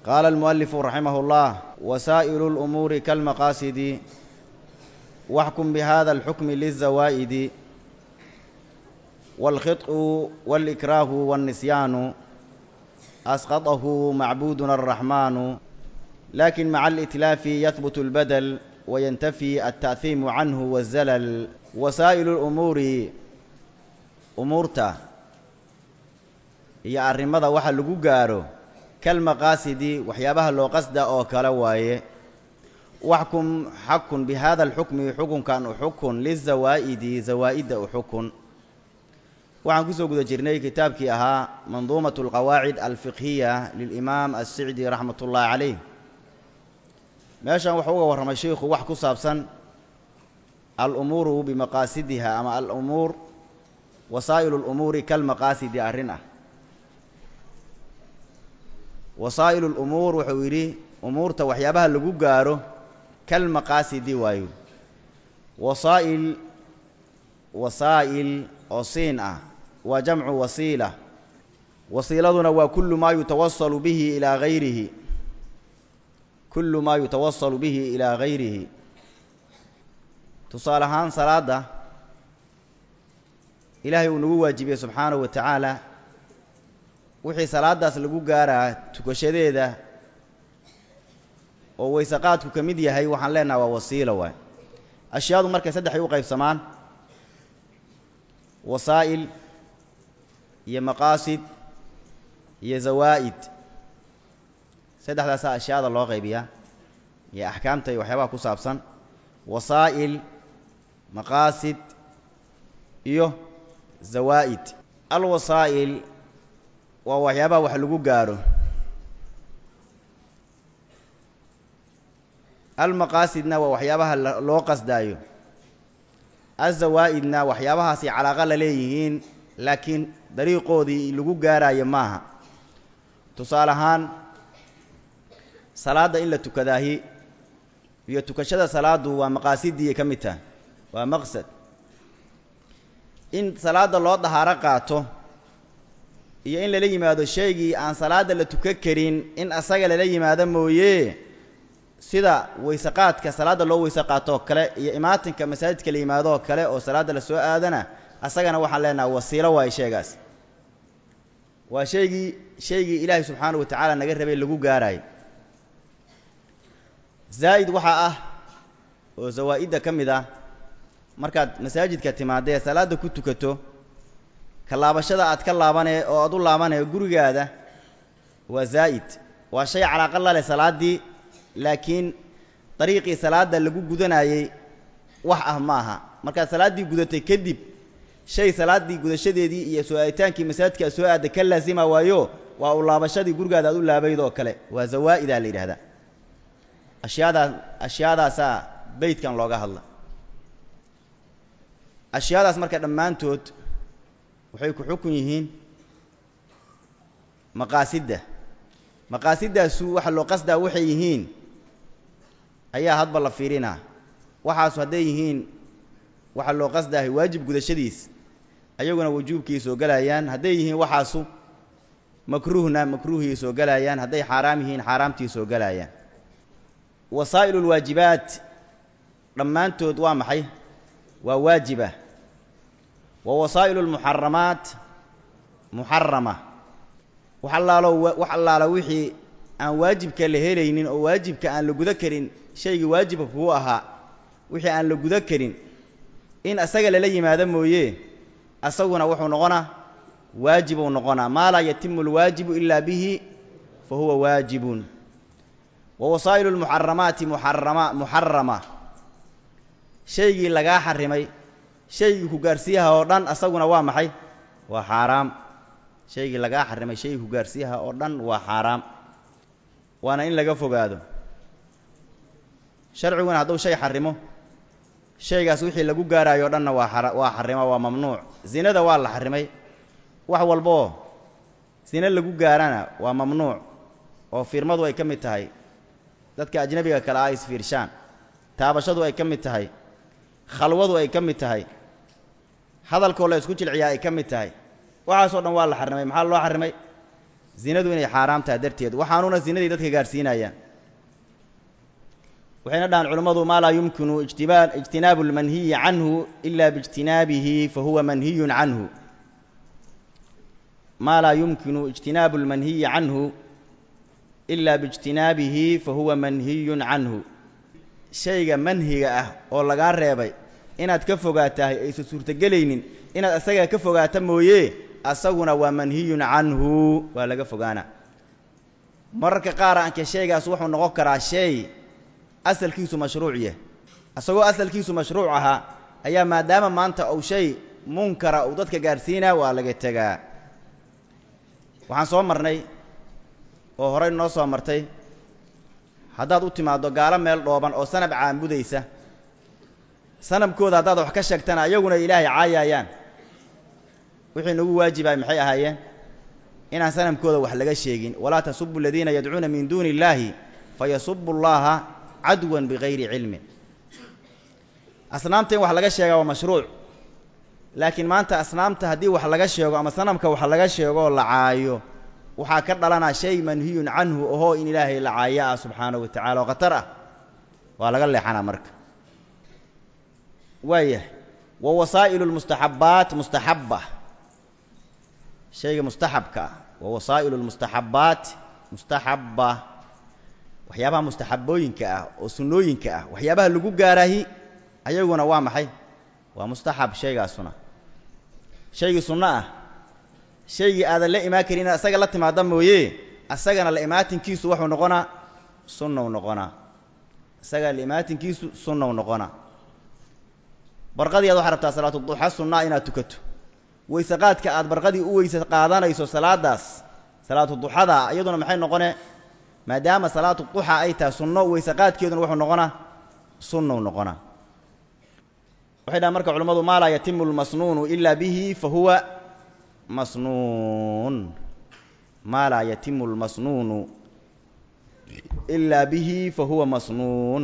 qaala almu'alifu raximah اllah wasaa'ilu اlumuuri kalmaqaasidi waxkum bihada alxukmi liلzawaa'idi wاlkhiط'u wاlإikraahu wاlnisyaanu asqaطahu macbuuduna الraxmaanu lakin maca alitlaafi yahbut اlbadel wayantafi alta'hiimu canhu wالzalal wasaa'ilu اlumuuri umuurta iyo arrimada waxa lagu gaaro kalmaqaasidi waxyaabaha loo qasda oo kale waaye waxkum xakun bi hada alxukmi xukunkan u xukun lizawaa'idi zawaa'idda u xukun waxaan kusoo guda jirnay kitaabkii ahaa manduumat alqawaacid alfiqhiya lilimaam assicdi raxmat ullaahi caleyh meeshan wuxuu uga warramay sheikhu wax ku saabsan alumuuru bimaqaasidiha ama alumuur wasaa'ilu lumuuri kalmaqaasidi arrin ah wasaa'ilu lumuur wuxuu yidhi umuurta waxyaabaha lagu gaaro kalmaqaasidi waayo wasaa'il wasaa'il oo siin ah waa jamcu wasiila wasiiladuna waa kullu maa yutawasalu bihi ilaa hayrihi kullu maa yutawasalu bihi ilaa hayrihi tusaale ahaan salaadda ilaahay uu nagu waajibiyey subxaanahu wa tacaala wixii salaadaas lagu gaaraa tukashadeeda oo waysaqaadku ka mid yahay waxaan leenaha waa wasiila waay ashyaadu markay saddexay u qaybsamaan wasaa'il iyo maqaasid iyo zawaa'id saddexdaasaa ashyaada loo qaybiyaa iyo axkaamta iyo waxyaabaha ku saabsan wasaa'il maqaasid iyo zawaa'id alwasaa'il waa waxyaabaha wax lagu gaaro almaqaasidna waa waxyaabaha loo qasdaayo azawaa'idna waxyaabahaasay calaaqa la leeyihiin laakiin dariiqoodii lagu gaaraayo maaha tusaale ahaan salaadda in la tukadaahi iyo tukashada salaaddu waa maqaasiddii ka mid tahay waa maqsad in salaadda loo dahaaro qaato iyo in lala yimaado shaygii aan salaadda la tukan karin in asaga lala yimaado mooye sida weyseqaadka salaadda loo weyse qaatoo kale iyo imaatinka masaajidka la yimaadoo kale oo salaadda la soo aadana asagana waxaan leenaha wasiilo waayo sheegaas waa shaygii shaygii ilaahay subxaanahu wa tacaala naga rabay lagu gaaraayo zaa'id waxaa ah oo zawaa'idda ka mid ah markaad masaajidka timaadee salaadda ku tukato ka laabashada aad ka laabanee oo aad u laabanee gurigaada waa zaa'id waa shay calaaqa la leh salaaddii laakiin dariiqii salaadda lagu gudanayey wax ah ma aha markaad salaaddii gudatay kadib shay salaaddii gudashadeedii iyo soo aaditaankii masaajidka aad soo aadday ka laasima waayo waa u laabashadii gurigaada aad u laabayd oo kale waa zawaa'idaa la yidhahdaa ashyaadaa ashyaadaasaa beydkan looga hadla ashyaadaas marka dhammaantood waxay ku xukun yihiin maqaasidda maqaasidaasu waxa loo qasdaa waxay yihiin ayaa hadba la fiirinaa waxaasu hadday yihiin waxa loo qasdaahay waajib gudashadiis ayaguna wujuubkii soo gelayaan hadday yihiin waxaasu makruuhna makruuhii soo gelayaan hadday xaaraam yihiin xaaraamtii soo gelayaan wasaa'ilu lwaajibaat dhammaantood waa maxay waa waajiba wa wasaa'ilu lmuxaramaat muxarama wax allaalo wax allaalo wixii aan waajibka la helaynin oo waajibka aan la guda karin shaygii waajibka kugu ahaa wixii aan la guda karin in asaga lala yimaado mooye asaguna wuxuu noqonaa waajibuu noqonaa maa laa yatimu alwaajibu ilaa bihi fa huwa waajibun wa wasaa'ilu lmuxaramaati muxarama muxarama shaygii lagaa xarimay shaygii ku gaarsiiyaha oo dhan asaguna waa maxay waa xaaraam shaygii lagaa xarimay shaygii ku gaarsiiyaha oo dhan waa xaaraam waana in laga fogaado sharciguna hadduu shay xarimo shaygaas wixii lagu gaaraayo o dhanna waa a waa xarimo waa mamnuuc zinada waa la xarimay wax walboo zine lagu gaarana waa mamnuuc oo fiirmadu ay ka mid tahay dadka ajnabiga kale ah isfiirshaan taabashadu ay ka mid tahay khalwadu ay ka mid tahay hadalkoo la isku jilciyaa ay ka mid tahay waxaasoo dhan waa la xarrimay maxaa loo xarrimay zinadu inay xaaraam tahay darteed waxaanuna zinadii dadka gaadhsiinayaan waxayna dhahaan culammadu maa laa yumkinu ijtiba ijtinaabu اlmanhiyi canhu ila biijtinaabihi fahuwa manhiyun canhu maa laa yumkinu ijtinaabu اlmanhiyi canhu ila biijtinaabihi fahuwa manhiyun canhu shayga manhiga ah oo lagaa reebay inaad ka fogaatahay aysan suurtogelaynin inaad asaga ka fogaata mooye asaguna waa manhiyun canhu waa laga fogaana mararka qaar anke shaygaas wuxuu noqon karaa shay asalkiisu mashruuc yahay asagoo asalkiisu mashruuc ahaa ayaa maadaama maanta uu shay munkara uu dadka gaadhsiinaa waa laga tegaa waxaan soo marnay oo horey noo soo martay haddaad u timaaddo gaalo meel dhooban oo sanab caabudaysa sanabkooda haddaad wax ka sheegtana ayaguna ilaahay caayayaan wixii nagu waajibay maxay ahaayeen inaan sanamkooda wax laga sheegin walaa tasubu aladiina yadcuuna min duuni illaahi fayasubu llaha cadwan bigayri cilmin asnaamta in wax laga sheegaa waa mashruuc laakiin maanta asnaamta haddii wax laga sheego ama sanamka wax laga sheego oo la caayo waxaa ka dhalanaa shay manhiyun canhu ohoo in ilaahay la caaya ah subxaanahu wa tacala oo khatar ah waa laga leexanaa marka waayahay wa wasaa'ilu lmustaxabbaat mustaxabba shayga mustaxabka ah wa wasaa'ilu lmustaxabbaat mustaxabba waxyaabaha mustaxabooyinka ah oo sunnooyinka ah waxyaabaha lagu gaaraahi ayaguna waa maxay waa mustaxab shaygaasuna shaygii sunno ah shaygii aadan la imaan karin inaad asaga la timaadda mooye asagana la imaatinkiisu waxuu noqonaa sunnow noqonaa isaga la imaatinkiisu sunnow noqonaa barqadii aad waxaa rabtaa salaatu duxa sunnaa inaad tukato weyse qaadka aad barqadii u weyse qaadanayso salaadaas salaatu duxada iyaduna maxay noqone maadaama salaatu duxa ay tahay sunno weyse qaadkeeduna wuxuu noqonaa sunnow noqonaa waxay dhahan marka culimmadu maa laa yatimu lmasnuunu ila bihi fa huwa masnuun maa laa yatimu lmasnuunu ilaa bihi fa huwa masnuun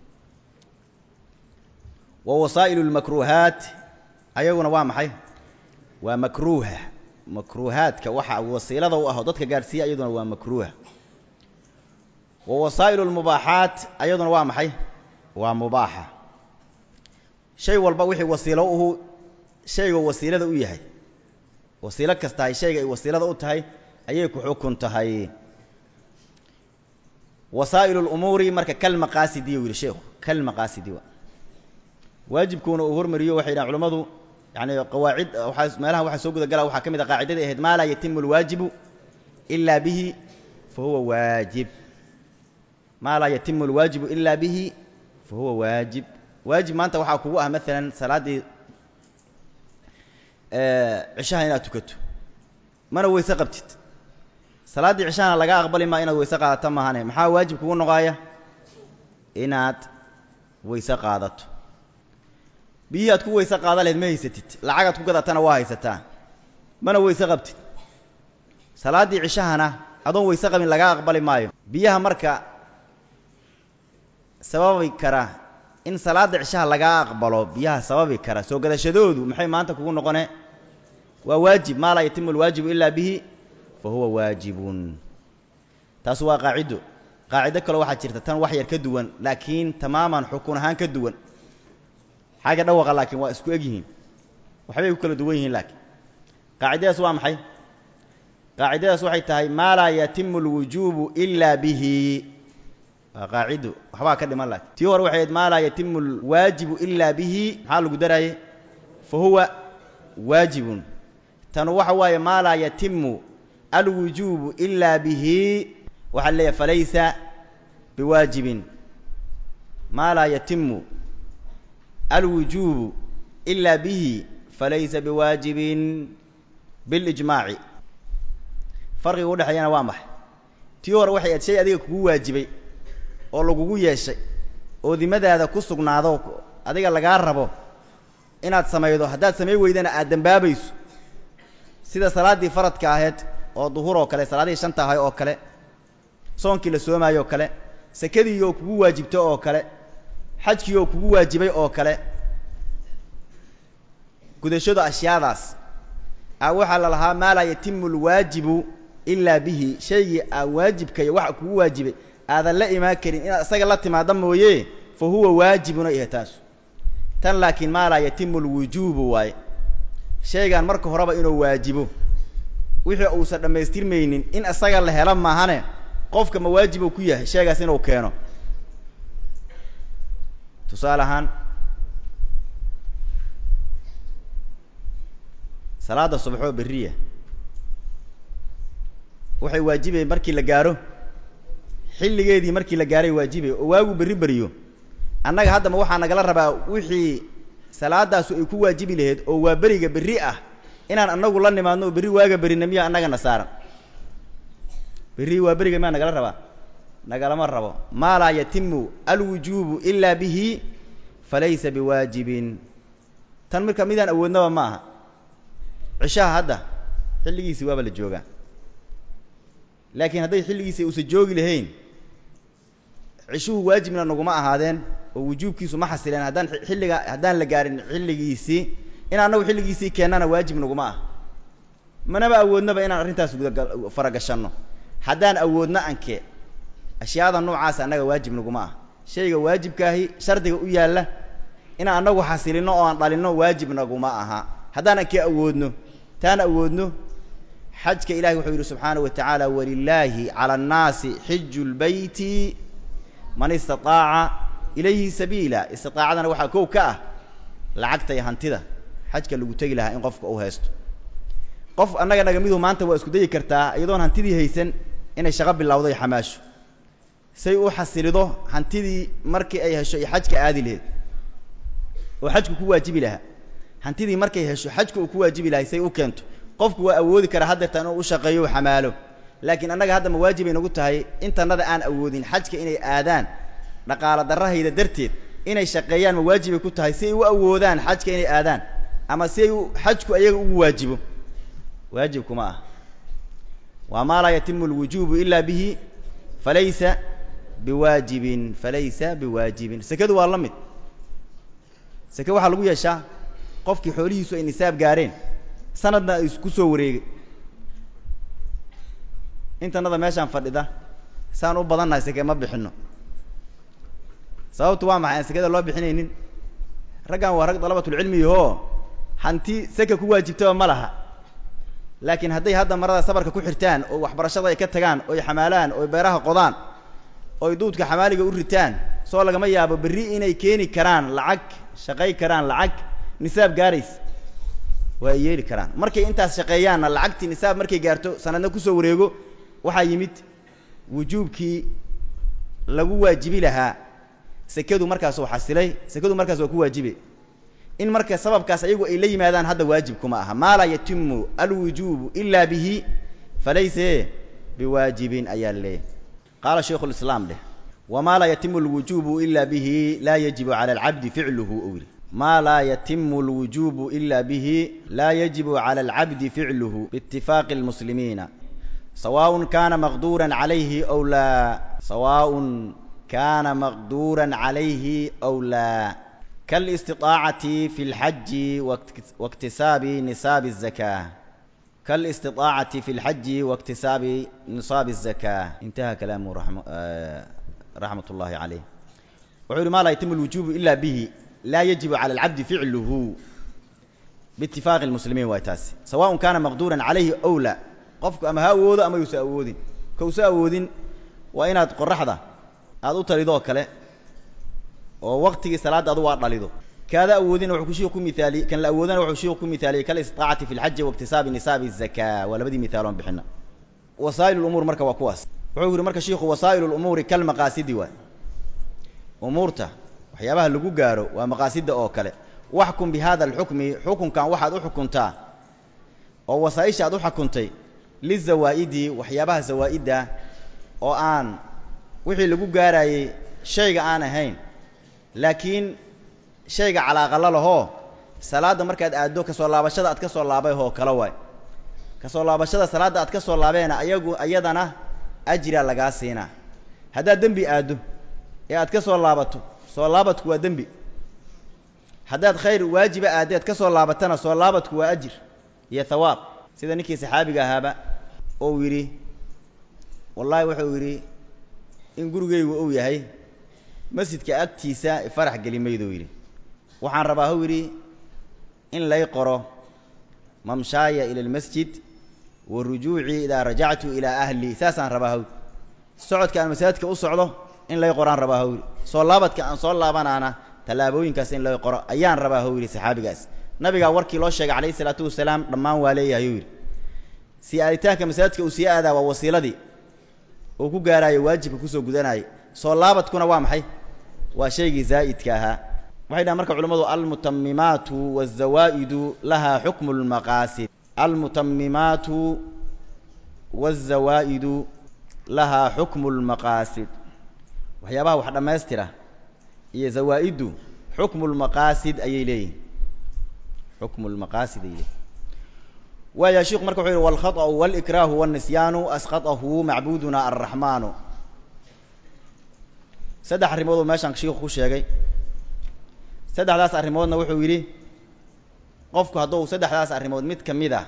wa wasaa'ilu lmakruuhaat ayaguna waa maxay waa makruuha makruuhaadka waxa wasiilada u aho dadka gaadhsiiya ayaduna waa makruuha wa wasaa'ilu lmubaaxaat ayaduna waa maxay waa mubaaxa shay walba wixii wasiilo uhu shayga wasiilada u yahay wasiilo kastahay shayga ay wasiilada u tahay ayay ku xukun tahay wasaa'ilu lumuuri marka kalmaqaasidi u yidhi sheikhu kalmaqaasidi wa waajibkuuna uu hormariyo waxay dhahan culimmadu yani qawaacid waaa meelaha waxaa soo guda gala waxaa ka mid a qaacidadii ahayd maa laa yatimu alwaajibu ilaa bihi fa huwa waajib maa laa yatimu alwaajibu ilaa bihi fa huwa waajib waajib maanta waxaa kugu ah maalan salaaddii cishaha inaad tukato mana weyse qabtid salaaddii cishahana laga aqbali maa inaad weyse qaadato maahane maxaa waajib kugu noqoaya inaad weyse qaadato biyihii aad ku weyse qaada laheyd ma haysatid lacagaad ku gadatana waa haysataa mana weyse qabtid salaaddii cishahana adoon weyse qabin laga aqbali maayo biyaha marka sababi kara in salaadda cishaha lagaa aqbalo biyaha sababi kara soo gadashadoodu maxay maanta kugu noqone waa waajib maa laa yatimu alwaajibu ilaa bihi fa huwa waajibun taas waa qaacido qaacido kale waxaa jirta tan wax yar ka duwan laakiin tamaaman xukun ahaan ka duwan xagga dhawaqa laakiin waa isku egyihiin waxbay ku kala duwan yihiin laakiin qaacidadaas waa maxay qaacidadaas waxay tahay maa laa yatimu alwujuubu ilaa bihi waa qaacido waxbaa ka dhiman laakiin tii hore waxay ahayd maa laa yatimu alwaajibu ilaa bihi maxaa lagu daraaye fa huwa waajibun tanu waxa waaye maa laa yatimu alwujuubu ilaa bihi waxaa leeyahay falaysa biwaajibin maa laa yatimu alwujuubu ilaa bihi falaysa biwaajibin bilijmaaci farqiga udhexeeyana waa maxay tii hore waxay ahayd shay adiga kugu waajibay oo lagugu yeeshay oo dimadaada ku sugnaado adiga lagaa rabo inaad samaydo haddaad samay weydana aad dembaabayso sida salaaddii faradka ahayd oo duhur oo kale salaadihii shanta ahay oo kale soonkii la soomaayo oo kale sakadii oo kugu waajibto oo kale xajkii oo kugu waajibay oo kale gudashada ashyaadaas a waxaa la lahaa maa laa yatimu alwaajibu ilaa bihi shaygii aan waajibkaya waxa kugu waajibay aadan la imaan karin inaad isaga la timaadda mooye fa huwa waajibuna yahay taasu tan laakiin maa laa yatimu alwujuubu waaye shaygan marka horeba inuu waajibo wixii uusan dhammaystirmaynin in isaga la helo maahane qofka ma waajib uu ku yahay shaygaas inuu keeno tusaale ahaan salaada subaxoo berriya waxay waajibayeen markii la gaaro xilligeedii markii la gaaray waajibay oo waagu berri beriyo annaga haddama waxaa nagala rabaa wixii salaadaasu ay ku waajibi lahayd oo waa beriga berri ah inaan annagu la nimaadno oo berri waaga berina miyaa annagana saaran berri waa beriga miyaa nagala rabaa nagalama rabo maa laa yatimu alwujuubu ilaa bihi falaysa biwaajibin tan marka midaan awoodnaba ma aha cishaha hadda xilligiisii waaba la joogaa laakiin hadday xilligiisii uusan joogi lahayn cishuhu waajibna naguma ahaadeen oo wujuubkiisu ma xasileen haddaan xilliga haddaan la gaarin xilligiisii in annagu xilligiisii keennana waajib naguma ah manaba awoodnaba inaan arrintaas gudaga faragashanno haddaan awoodno anke ashyaada noocaas annaga waajib naguma ah shayga waajibkaahi shardiga u yaalla inaan annagu xasilinno oo aan dhalinno waajib naguma aha haddaan anke awoodno taan awoodno xajka ilahi wuxuu yidhi subxaanaه wa tacaala walilaahi calى الnaasi xiju اlbeyti man istaطaaca ilayhi sabiila istiطaacadana waxaa kow ka ah lacagta iyo hantida xajka lagu tegi lahaa in qofka uu haysto qof annaga naga midu maanta waa isku dayi kartaa iyadoon hantidii haysan inay shaqo bilowdo iyo xamaasho say u xasilido hantidii markii ay hesho iyo xajka aadi laheyd oo xajku ku waajibi lahaa hantidii markay hesho xajka uu ku waajibi lahay say u keento qofku waa awoodi karaa haddeerta inuu u shaqeeyo u xamaalo laakiin annaga hadda ma waajibay nagu tahay intannada aan awoodin xajka inay aadaan dhaqaalo darrahayda darteed inay shaqeeyaan ma waajibay ku tahay si ay u awoodaan xajka inay aadaan ama si ay u xajku ayaga ugu waajibo waajib kuma ah waa maa laa yatimu alwujuubu ilaa bihi falaysa biwaajibin falaysa biwaajibin sekadu waa la mid seke waxaa lagu yeeshaa qofkii xoolihiisu ay nisaab gaareen sanadna ay isku soo wareegay intannada meeshaan fadhida saan u badannahay seke ma bixinno sababtu waa maxay aan sekada loo bixinaynin raggan waa rag dalabatulcilmiyahoo hanti seka ku waajibtaba ma laha laakiin hadday hadda marada sabarka ku xirtaan oo waxbarashada ay ka tagaan oy xamaalaan oy beeraha qodaan oy duudka xamaaliga u ritaan soo lagama yaabo berri inay keeni karaan lacag shaqay karaan lacag nisaab gaarays waa ay yeeli karaan markay intaas shaqeeyaanna lacagtii nisaab markay gaarto sanadna kusoo wareego waxaa yimid wujuubkii lagu waajibi lahaa sekadu markaas uu xasilay sekadu markaas waa ku waajibe in marka sababkaas ayagu ay la yimaadaan hadda waajib kuma aha maa laa yatimu alwujuubu ilaa bihi falayse biwaajibin ayaa leeyahy qaala shaykhu lislaam dheh wamaa laa yatimu alwujuubu ila bihi laa yajibu cala alcabdi ficluhu ou yidhi maa laa yatimu alwujuubu ila bihi laa yajibu cala alcabdi ficluhu biitifaaqi almuslimiina sawaaء kana maqduura calayhi aw laa sawaaء kana maqduura calayhi aw laa kالاستطاacة في الحج واkتisاaب نصاaب الزكاة kالاستطاacة في الحج واkتisاaب نصاaب الزكاة انتهى كلامه رحمة اللahi عليه وxuu hi ma laa يتم الوuجوب إلا bه lا يجiب على العبد فعله باتفاق المسلمين waay taasi سواء كاna مقدورا عaليهi أو لا qofku ama ha awoodo ama yuusa awoodin kausa awoodin waa inaad qoraxda aad u talidoo kale oo waktigii salaadda adu waa dhalido kaada awoodina wuxuu kushiiku ku miaaliye kan la awoodana wuxuu shiiku ku mihaaliyey kalistiطaacati fi اlxaji waاktisaabi nisaabi الzaka waa labadii mihaaloon bixina wasaa'il اlumuur marka waa kuwaas wuxuu yihi marka shiiku wasaa'il اlumuuri kalmaqaasidi waay umuurta waxyaabaha lagu gaaro waa maqaasida oo kale waxkum bi hada alxukmi xukunkan waxaad u xukuntaa oo wasaa-isha aad u xukuntay lizawaa'idi waxyaabaha zawaa'idda oo aan wixii lagu gaarayey shayga aan ahayn laakiin shayga calaaqala lahoo salaadda markaad aaddo kasoo laabashada aad ka soo laabay hoo kale waay kasoo laabashada salaadda aad ka soo laabeena ayagu iyadana ajira lagaa siinaa haddaad dembi aaddo ee aad ka soo laabato soo laabadku waa dembi haddaad khayr waajiba aaddeed ka soo laabatana soo laabadku waa ajir iyo hawaab sida ninkii saxaabiga ahaaba ou yidhi wallaahi wuxuu yidhi in gurigaygu uu yahay masjidka agtiisa farax geli maydou yidhi waxaan rabaa huu yidhi in lay qoro mamshaaya ila almasjid wa rujuucii idaa rajactu ilaa ahli saasaan rabaa haw socodka aan masaajidka u socdo in lay qoraan rabaa haw yidhi soo laabadka aan soo laabanaana tallaabooyinkaas in lay qoro ayaan rabaa haw yidhi saxaabigaas nabigaa warkii loo sheegay calayhi isalaatu wasalaam dhammaan waa leeyahay uu yidhi sii aaditaanka masaajidka uu sii aadaa waa wasiiladii uu ku gaaraayo waajibka kusoo gudanaayo soo laabadkuna waa maxay waa shaygii zaa'idka ahaa waxay dhahan marka culimmadu almutamimaatu waazawaa'idu lahaa xukmu lmaqaasid almutamimaatu waazawaa'idu lahaa xukmu lmaqaasid waxyaabaha wax dhammaystira iyo zawaa'iddu xukmu lmaqaasid ayay leeyihin xukmu lmaqaasid ayay leeyihin waaya shiku marka wuxuu yihi walkhaطأu wاlإikraahu wالnisyaanu asqaطahu macbuduna الraxmaanu saddex arrimooduu meeshaan shiiku ku sheegay saddexdaas arrimoodna wuxuu yidhi qofku hadduu saddexdaas arrimood mid ka mid ah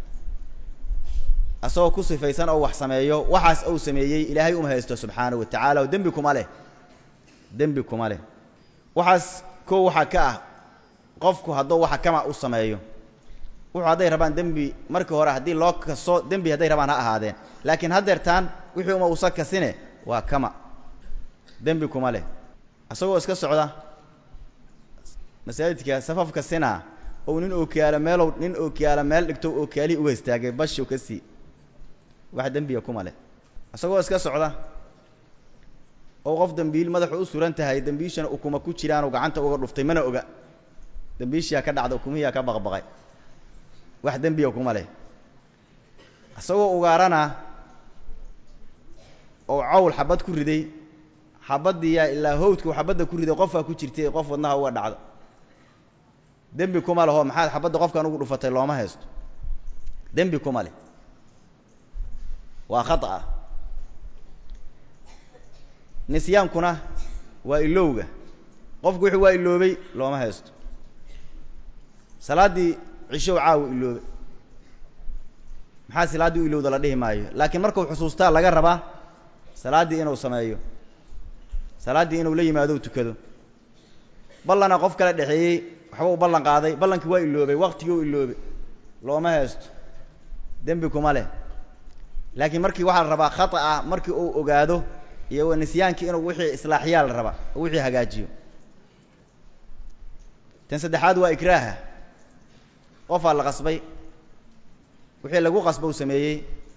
asagoo ku sifaysan oo wax sameeyo waxaas uu sameeyey ilaahay uma haysto subxaanahu wa tacaala oo dembi kuma leh dembi kuma leh waxaas kow waxaa ka ah qofku hadduu waxa kama u sameeyo wuxuu hadday rabaan dembi markii hore haddii loo kaso dembi hadday rabaan ha ahaadeen laakiin haddeertaan wixii uma usa kasine waa kama dembi kuma leh isagoo iska socda masaajidka safafka sina ou nin ookiyaalo meelow nin ookiyaalo meel dhigto ookiyaalihii uga istaagay bashiw ka sii wax dembiga kuma leh isagoo iska socda oo qof dembiil madaxu u suran tahay dembiishana ukuma ku jiraanoo gacanta uga dhuftay mana oga dembiishiyaa ka dhacda ukumihiyaa ka baqbaqay wax dembiga kuma leh isagoo ugaarana oo cawl xabad ku riday xabaddiiyaa ilaa hawdku xabadda ku riday qofaa ku jirtay qof wadnaha uga dhacdo dembi kuma leho maxaad xabadda qofkan ugu dhufatay looma haysto dembi kuma leh waa khata'a nisyaankuna waa ilowga qofku wuxuu waa iloobay looma haysto salaaddii cishow caawa iloobay maxaa salaaddii u ilowda la dhihi maayo laakiin markuu xusuustaa laga rabaa salaaddii inuu sameeyo salaaddii inuu la yimaado u tukado ballana qof kala dhexeeyey waxba u ballan qaaday ballankii waa iloobay waqtigii u iloobay looma haysto dembi kuma leh laakiin markii waxaa la rabaa khata'a markii uu ogaado iyo nisyaankii inuu wixii islaaxiyaa la rabaa oo wixii hagaajiyo tan saddexaad waa ikraaha qofaa la qasbay wixii lagu qasba u sameeyey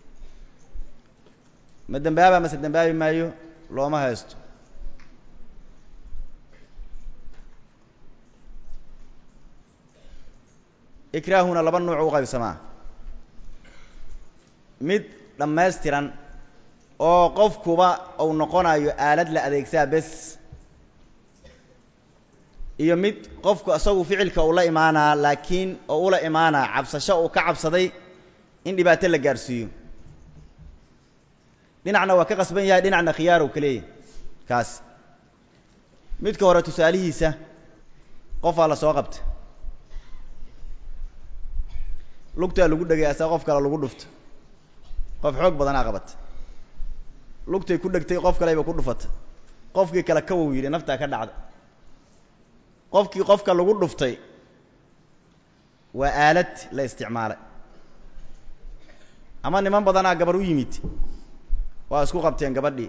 ma dembaaba mase dembaabi maayo looma haysto ikraahuna laba nuuc u qaybsamaa mid dhammaystiran oo qofkuba uu noqonayo aalad la adeegsaa bes iyo mid qofku isagu ficilka uu la imaanaa laakiin oo ula imaanaa cabsasho uu ka cabsaday in dhibaato la gaarsiiyo dhinacna waa ka qasban yahay dhinacna khiyaar uu ka leeyahy kaas midka hore tusaalihiisa qofaa la soo qabta lugtaa lagu dhegay asaa qof kale lagu dhufta qof xoog badanaa qabata lugtay ku dhegtay qof kaleba ku dhufata qofkii kale kawow yidhi naftaa ka dhacda qofkii qofka lagu dhuftay waa aalad la isticmaalay ama niman badanaa gabar u yimid waa isku qabteen gabadhii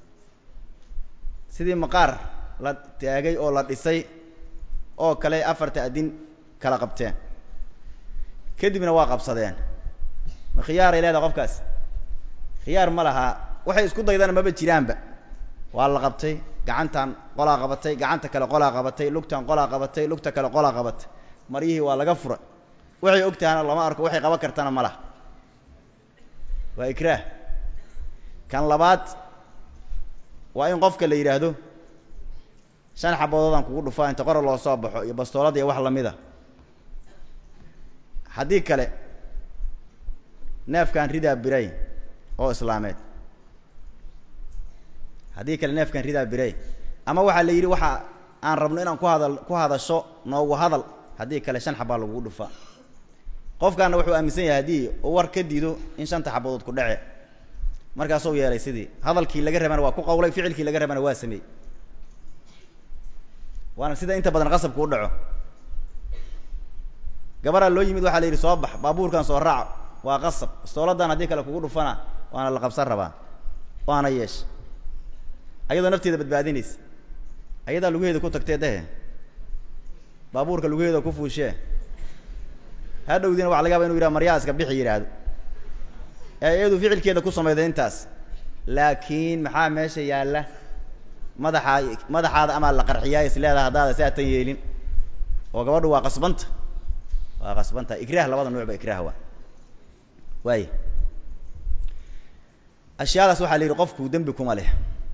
sidii maqaar la taagay oo la dhisay oo kale afarta adin kala qabteen kadibna waa qabsadeen ma khiyaaray leedahay qofkaas khiyaar ma lahaa waxay isku daydana maba jiraanba waa la qabtay gacantan qolaa qabatay gacanta kale qolaa qabatay lugtan qolaa qabatay lugta kale qolaa qabatay maryihii waa laga furay waxay og tahana lama arko waxay qaban kartana ma laha waa ikraah kan labaad waa in qofka la yidhaahdo shan xabadoodaan kugu dhufaa inta qora loo soo baxo iyo bastoolad iyo wax lamid a haddii kale neefkan ridaa biray oo islaameed haddii kale neefkan ridaa biray ama waxaa la yidhi waxa aan rabno inaan ku hadal ku hadasho noogu hadal haddii kale shan xabaa lagugu dhufaa qofkaana wuxuu aaminsan yahay haddii uu war ka diido in shanta xabadood ku dhace markaasuu yeelay sidii hadalkii laga rabana waa ku qawlay ficilkii laga rabana waa sameey waana sida inta badan qasabku u dhaco gabaraa loo yimid waxaa la yidhi soo bax baabuurkan soo raac waa qasab istooladan haddii kale kugu dhufana waana la qabsan rabaa waana yeesha ayadoo nafteeda badbaadinaysa ayadaa lugaheeda ku tagtee dehe baabuurka lugaheeda ku fuushee hadhowdiina waxa laga yaba inu yidhaha maryaa iska bixi yidhaahdo ee iyadu ficilkeeda ku samayday intaas laakiin maxaa meesha yaalla madaxaa madaxaada amaa la qarxiyaa is leedaha haddaada si aatan yeelin oo gabadhu waa qasbanta waa qasbanta ikraah labada nuuc ba ikraah waa waay ashyaadaas waxaa la yidhi qofku dembi kuma leh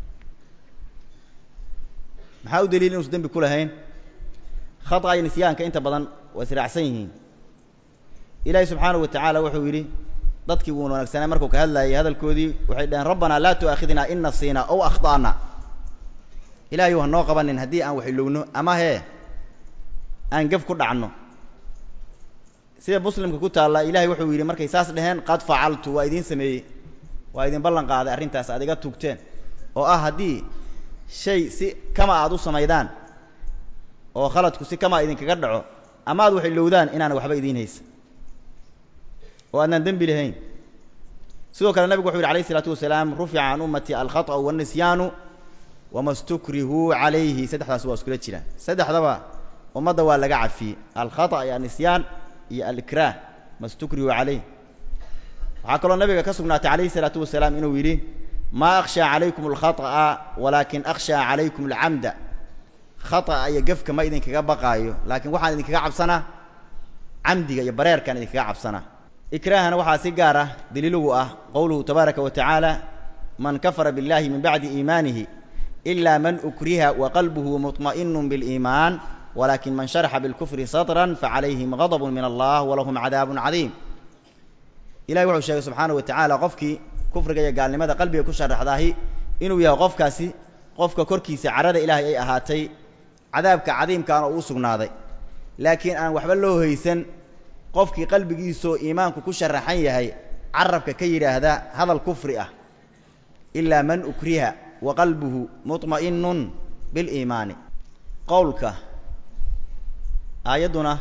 maxaa u daliil inuusan dembi ku lahayn khata iyo nisyaanka inta badan waa israacsan yihiin ilaahi subxaanahu watacaala wuxuu yidhi dadkii wuu wanaagsanaa markuu ka hadlayay hadalkoodii waxay dhaheen rabbanaa laa tu'aakhidnaa in nasiina ow akhta'na ilahayu ha noo qabanin haddii aan wax ilowno ama hee aan gef ku dhacno sida muslimka ku taalla ilahay wuxuu yidhi markay saas dheheen qad facaltu waa idiin sameeyey waa idin ballan qaaday arrintaas aad iga tugteen oo ah haddii shay si kama aad u samaydaan oo khaladku si kama idinkaga dhaco ama aad wax ilowdaan inaana waxba idiin haysa oo aadnaan dembi lahayn sidoo kale nabigu wuxu yidhi alayh isalaatu wasalaam rufica can ummati alkhaطأu waالnisyaanu wama stukrihuu calayhi saddexdaas waa iskula jiraan saddexdaba ummadda waa laga cafiyey alkhaطأ iyo alnisyaan iyo alikraah ma stukrihuu calayh waxaa kaloo nabiga ka sugnaatay alayhi الsalaatu wasalaam inuu yidhi ma akhshaa calaykum alkhaطأa walaakin akhshaa calaykum alcamda khaطأa iyo gefka ma idinkaga baqaayo laakiin waxaan idinkaga cabsanaa camdiga iyo bareerkaan idinkaga cabsanaa ikraahana waxaa si gaar ah daliilugu ah qowluhu tabaaraka wa tacaala man kafara biاllahi min bacdi iimaanihi ila man ukriha waqalbuhu muطma'inu biاliimaan walakin man sharaxa bilkufri sadran facalayhim gadb min allah walahum cadaabun cadiim ilahi wuxuu sheegay subxaanaه wa tacaala qofkii kufriga iyo gaalnimada qalbiga ku sharaxdaahi inuu yahay qofkaasi qofka korkiisa carada ilaahay ay ahaatay cadaabka cadiimkaana uu sugnaaday laakiin aan waxba loo haysan qofkii qalbigiisoo iimaanku ku sharaxan yahay carabka ka yidhaahda hadal kufri ah ilaa man ukriha wa qalbuhu muطma'inun biliimaani qowlka aayadduna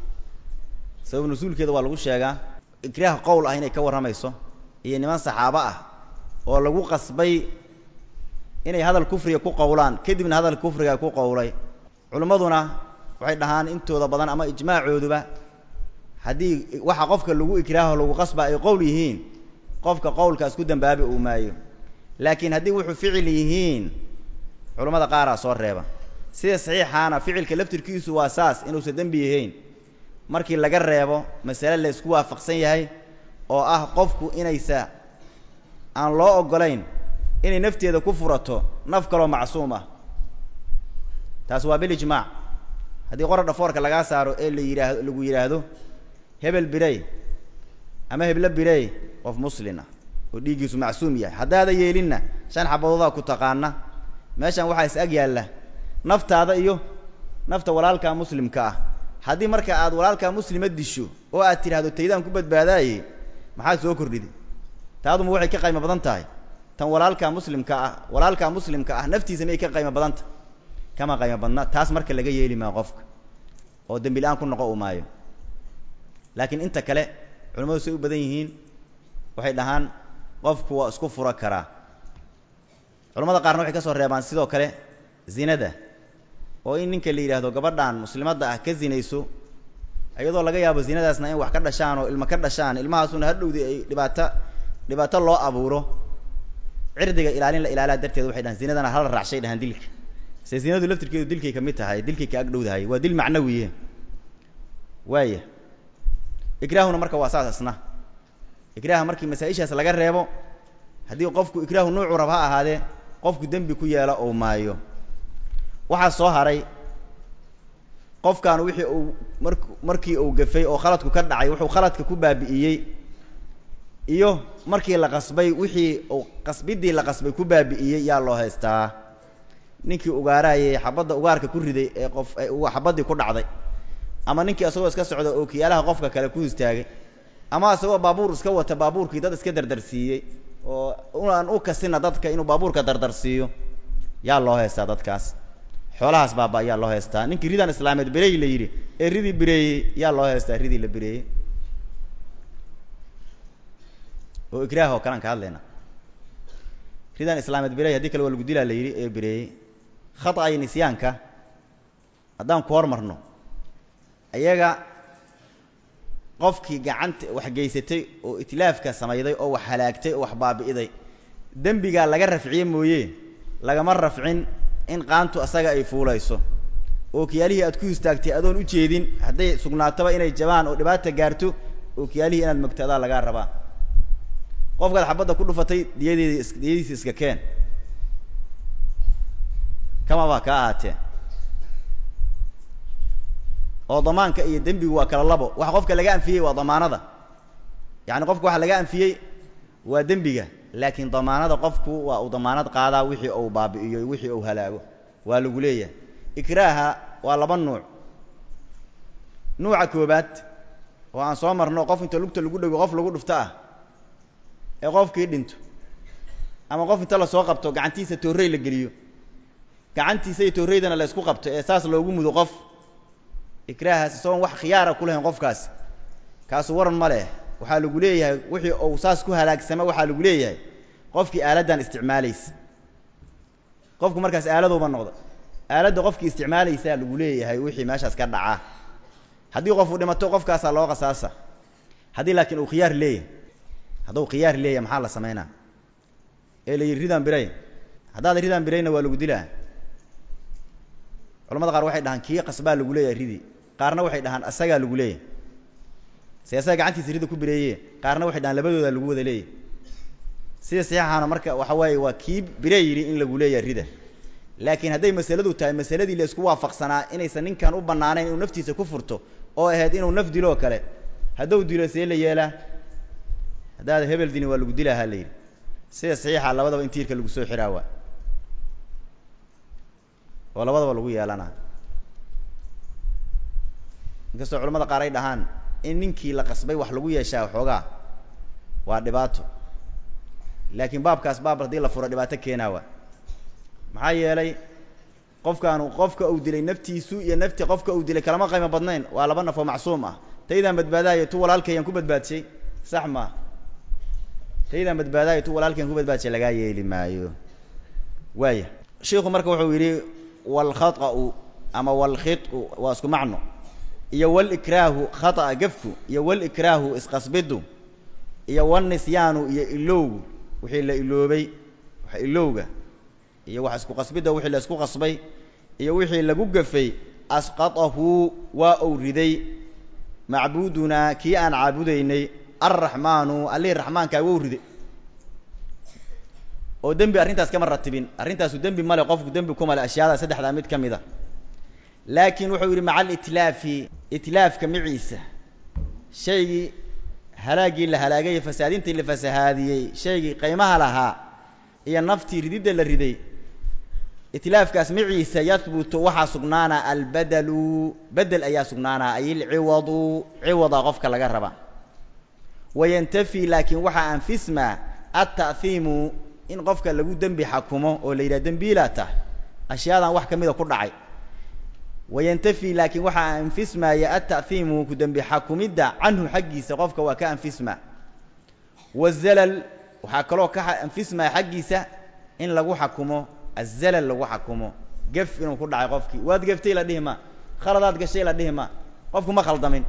sabab nusuulkeeda waa lagu sheegaa ikraah qowl ah inay ka warramayso iyo niman saxaabo ah oo lagu qasbay inay hadal kufriga ku qowlaan kadibna hadal kufriga ku qowlay culimmaduna waxay dhahaan intooda badan ama ijmaacooduba haddii waxa qofka lagu ikraaho lagu qasba ay qowl yihiin qofka qowlkaas ku dambaabi uu maayo laakiin haddii wuxuu ficil yihiin culammada qaaraa soo reeba sida saxiixaana ficilka laftirkiisu waa saas inuusan dembi yahayn markii laga reebo masale la isku waafaqsan yahay oo ah qofku inaysa aan loo oggolayn inay nafteeda ku furato naf kaloo macsuum ah taas waa bilijmaac haddii qora dhafoorka lagaa saaro ee la yidhaahdo lagu yidhaahdo hebel birey ama heblo birey qof muslin ah oo dhiiggiisu macsuum yahay haddaada yeelinna shan xabadoodaa ku taqaana meeshan waxaa is ag yaalla naftaada iyo nafta walaalkaa muslimka ah haddii marka aad walaalkaa muslima disho oo aad tidhaahdo taydaan ku badbaadaaye maxaad soo kordhiday taaduma waxay ka qaymo badan tahay tan walaalkaa muslimka ah walaalkaa muslimka ah naftiisa miyay ka qaymo badan tahay kama qaymo badna taas marka laga yeeli maa qofka oo dembi la-aan ku noqo u maayo laakiin inta kale culimmadu say u badan yihiin waxay dhahaan qofku waa isku furo karaa culamada qaarna waxay ka soo reebaan sidoo kale zinada oo in ninka la yidhaahdo gabadhan muslimadda ah ka zinayso iyadoo laga yaabo zinadaasna in wax ka dhashaan oo ilmo ka dhashaan ilmahaasuna hadhowdii ay dhibaato dhibaato loo abuuro cirdiga ilaalin la ilaalaa darteed waxay dhahaan zinadana hala raacshay dhahaan dilka se zinadu laftirkeedu dilkay ka mid tahay dilkay ka agdhowdahay waa dil macnawiye waaya ikraahuna marka waa saas asna ikraaha markii masaa-ishaas laga reebo haddii qofku ikraahu nuucu rab ha ahaadee qofku dembi ku yeelo ou maayo waxaa soo haray qofkan wixii uu mar markii uu gafay oo khaladku ka dhacay wuxuu khaladka ku baabi'iyey iyo markii la qasbay wixii uu qasbidii la qasbay ku baabi'iyey yaa loo haystaa ninkii ugaarayay xabadda ugaarka ku riday ee qof xabaddii ku dhacday ama ninkii asagoo iska socda oo kiyaalaha qofka kale ku istaagay ama asagoo baabuur iska wata baabuurkii dad iska dardarsiiyey oo aan u kasina dadka inuu baabuurka dardarsiiyo yaa loo heystaa dadkaas xoolahaas baaba ayaa loo heystaa ninkii ridan islaameed berey la yidhi ee ridii bireeyey yaa loo heystaa ridii la bireeyey oo ikraah oo kalean ka hadlayna ridan islaameed berey haddii kale waa lagu dilaa la yidhi ee bireeyey khata iyo nisyaanka haddaan ku hormarno ayaga qofkii gacanta wax geysatay oo itlaafka samayday oo wax halaagtay oo wax baabi'iday dembigaa laga rafciye mooye lagama rafcin in qaantu asaga ay fuulayso oo kiyaalihii aad ku istaagtay adoon u jeedin hadday sugnaatoba inay jabaan oo dhibaata gaarto oo kiyaalihii inaad mogto adaa lagaa rabaa qofkaad xabadda ku dhufatay diyadeedi is diyadiisi iska keen kamaba ka ahaatee oo damaanka iyo dembigu waa kala labo waxa qofka laga anfiyey waa damaanada yacani qofka waxa laga anfiyey waa dembiga laakiin damaanada qofku waa uu damaanad qaadaa wixii uu baabi'iyo wixii uu halaago waa lagu leeyahay ikraaha waa laba nuuc nuuca koobaad oo aan soo marno qof inta lugta lagu dhego qof lagu dhufto ah ee qofkii dhinto ama qof inta lasoo qabto gacantiisa toorrey la geliyo gacantiisa iyo toorreydana la isku qabto ee saas loogu mudo qof ikraahaas isagoon wax khiyaara ku lahayn qofkaas kaasu waran ma leh waxaa lagu leeyahay wixii uu saas ku halaagsama waxaa lagu leeyahay qofkii aaladdan isticmaalaysa qofku markaas aaladuuba noqda aaladda qofkii isticmaalaysaa lagu leeyahay wixii meeshaas ka dhacaa haddii qofu dhimato qofkaasaa loo qasaasa haddii laakiin uu khiyaar leeyahay hadduu khiyaar leeyahay maxaa la samaynaa ee la yidhi ridaan biray haddaad ridaan birayna waa lagu dilaa culamada qaar waxay dhahaan kii qasbaa lagu leeyahay ridi qaarna waxay dhahaan asagaa lagu leeyahay se asaga gacantiisa rida ku bireeye qaarna waxay dhahaan labadoodaa lagu wada leeyahay sida saxiixaana marka waxa waaye waa kii bire yidhi in lagu leeyahay rida laakiin hadday masaladu tahay masaladii la isku waafaqsanaa inaysan ninkan u bannaanayn inuu naftiisa ku furto oo ahayd inuu naf dilo oo kale hadduu dilo see la yeelaa haddaad hebel dini waa lagu dilaa ha la yidhi sida saxiixa labadaba in tiirka lagu soo xiraa waa oo labadaba lagu yeelanaa inkastoo culamada qaar ay dhahaan in ninkii la qasbay wax lagu yeeshaa waxoogaa waa dhibaato laakiin baabkaas baab haddii la furo dhibaato keenaa waa maxaa yeelay qofkaanu qofka uu dilay naftiisu iyo nafti qofka uu dilay kalama qaymo badnayn waa laba naf oo macsuum ah taydaan badbaadaayo tu walaalkayaan ku badbaadshay sax maa taydaan badbaadaayo tu walaalkayaan ku badbaadshay lagaa yeeli maayo waaya shiiku marka wuxuu yidhi walkhaطa'u ama walkhiطu waa isku macno iyo walikraahu khata'a gefku iyo walikraahu isqasbidu iyo walnisyaanu iyo ilowgu wixii la iloobay wax ilowga iyo wax isku qasbidda wixii la isku qasbay iyo wixii lagu gafay asqatahu waa uu riday macbuudunaa kii aan caabudaynay alraxmaanu allihii raxmaankaa wou riday oo dembi arrintaas kama ratibin arrintaasu dembi male qofku dembi ku male ashyaada saddexdaa mid ka mid a laakiin wuxuu yidhi maca alitlaafi itlaafka maciisa shaygii halaaggii la halaagay fasaadintii la fasahaadiyey shaygii qaymaha lahaa iyo naftii rididda la riday itlaafkaas maciisa yahbutu waxaa sugnaanaa albadalu bedel ayaa sugnaanaa ay ilciwadu ciwada qofka laga raba wayantafi laakiin waxaa anfismaa alta'hiimu in qofka lagu dembi xakumo oo la yidhaha dembiilaa tah ashyaadan wax ka mida ku dhacay wayantafi laakiin waxaa anfismaaya alta'hiimu ku dembi xakumidda canhu xaggiisa qofka waa ka anfismaa wazalal waxaa kaloo ka anfismaya xaggiisa in lagu xakumo azalal lagu xakumo gef inuu ku dhacay qofkii waad geftay la dhihi ma khaladaad gashay la dhihi ma qofku ma khaldamin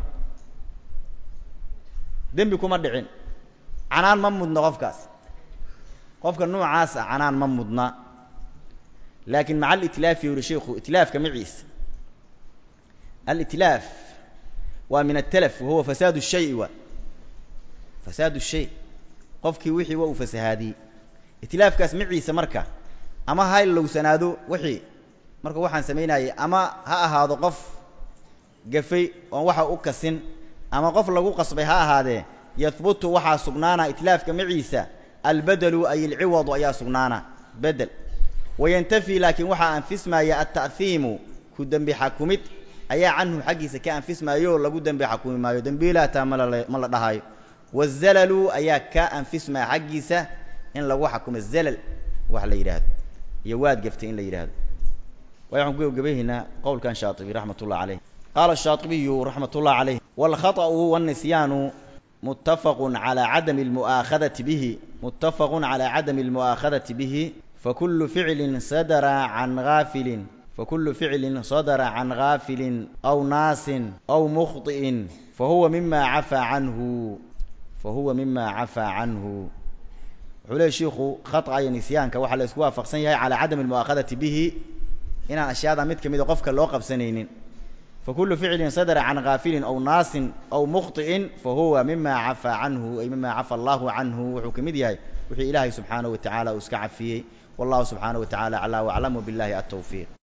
dembi kuma dhicin canaan ma mudna qofkaas qofka noocaas ah canaan ma mudna laakiin maca alitlaafi yuri sheiku itlaafka maciisa alitlaaf waa min atalaf wahuwa fasaad الshay wa fasaad الshay qofkii wixii waa uu fasahaadiyey itlaafkaas maciisa marka ama ha lowsanaado wixii marka waxaan samaynayay ama ha ahaado qof gafay oon waxa u kasin ama qof lagu qasbay ha ahaadee yahbutu waxaa sugnaana itlaafka maciisa albedelu ay alciwadu ayaa sugnaana bedel wayantafi laakiin waxaa anfismaya alta'hiimu ku dembi xakumid ayaa canhu xaggiisa ka anfismaayo oo lagu dembi xakumi maayo dembiilaataa malal ma la dhahayo wazalalu ayaa ka anfismaya xaggiisa in lagu xakumo zalal wax la yidhaahdo iyo waad gaftay in la yidhaahdo waay waxaan ku gebagabaynaynaa qowlkan shaatibi raxmat ullah caleyh qaala shaatibiyu raxmat ullah caleyh waalkhaطأu waالnisyaanu muttafaqu calى cadami اlmu'aakhadati bihi muttafaqu calى cadami اlmu'aakhadati bihi fakulu ficlin sadara can gaafilin fakulu ficlin sadara can gaafilin aw naasin aw mukhطi'in fahuwa mima cafaa canhu fahuwa mima cafaa canhu wuxuu leey shiiku khaطأa iyo nisyaanka waxaa la isku waafaqsan yahay calى cadami اlmu'aakhadati bihi inaan ashyaada mid ka mida qofka loo qabsanaynin fakulu ficlin sadra can gaafilin aw naasin aw mukhطi'in fahuwa mima cafaa canhu ay mima cafa allahu canhu wuxuu ka mid yahay wixii ilaahay subxaanaه wa tacaala uu iska cafiyey wallahu subxaanaه wa tacala aclى waclam wbillahi atowfiiq